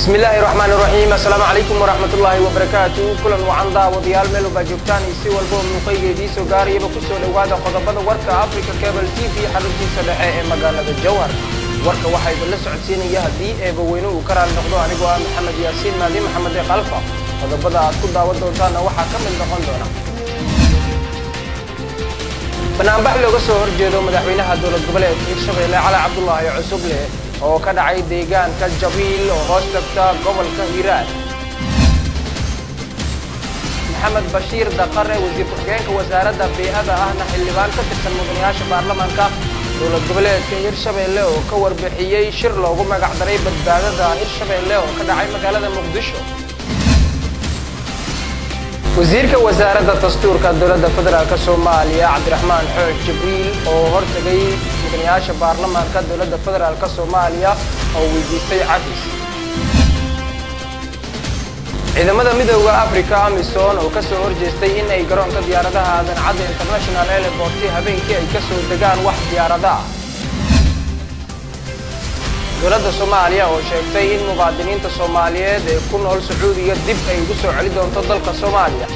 bismillaahi raxmaan raxiim assalaamu calaykum waraxmatullaahi wabarakaatu kulan wacan daawadayaal meel walbaa joogtaan iyo si walboo muuqaygeedii soo gaarayaba ku soo dhowaada qodobada warka africa cable t v xaruntiisa dhexe ee magaalada jowhar warka waxaa idinla socodsiinaya haddii eebaweyne uu ka raali noqdo anigoo ah maxamed yaasiin maadi maxamed ee kalfa qodobada aad ku daawan doontaanna waxaa ka mid noqon doona banaanbax looga soo horjeedo madaxweynaha dowlad goboleedka hirshabeelle cali cabdulaahi cusuble oo ka dhacay deegaanka jabiil oo hoos tagta gobolka hiiraan maxamed bashiir daqare wasiir ku-xigeenka wasaaradda bii'ada ahna xildhibaan ka tirsan mudanayaasha baarlamaanka dowlad goboleedka hirshabeelle oo ka warbixiyey shir loogu magac daray badbaadada hirshabeelle oo ka dhacay magaalada muqdisho wasiirka wasaaradda dastuurka dowladda federaalk soomaaliya cabdiraxmaan xooj jibriil oo hortagay mudanayaasha baarlamaanka dowladda federaalk soomaaliya oo weydiistay cafis ciidamada midooda africa amisom oo ka soo horjeestay in ay garoonka diyaaradaha aadan cadda international airport habeenkii ay ka soo degaan wax diyaarada ah dowladda soomaaliya oo sheegtay in mubaadiniinta soomaaliyeed ee ku nool sacuudiga dib ay ugu soo celi doonto dalka soomaaliya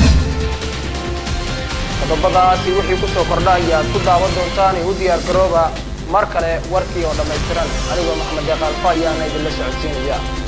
qodobadaasi wixii ku soo kordha ayaad ku daawan doontaan ee u diyaar garooba mar kale warkii oo dhammaystiran anigoo maxamed deeqaalfa ayaana idinla socodsiinaya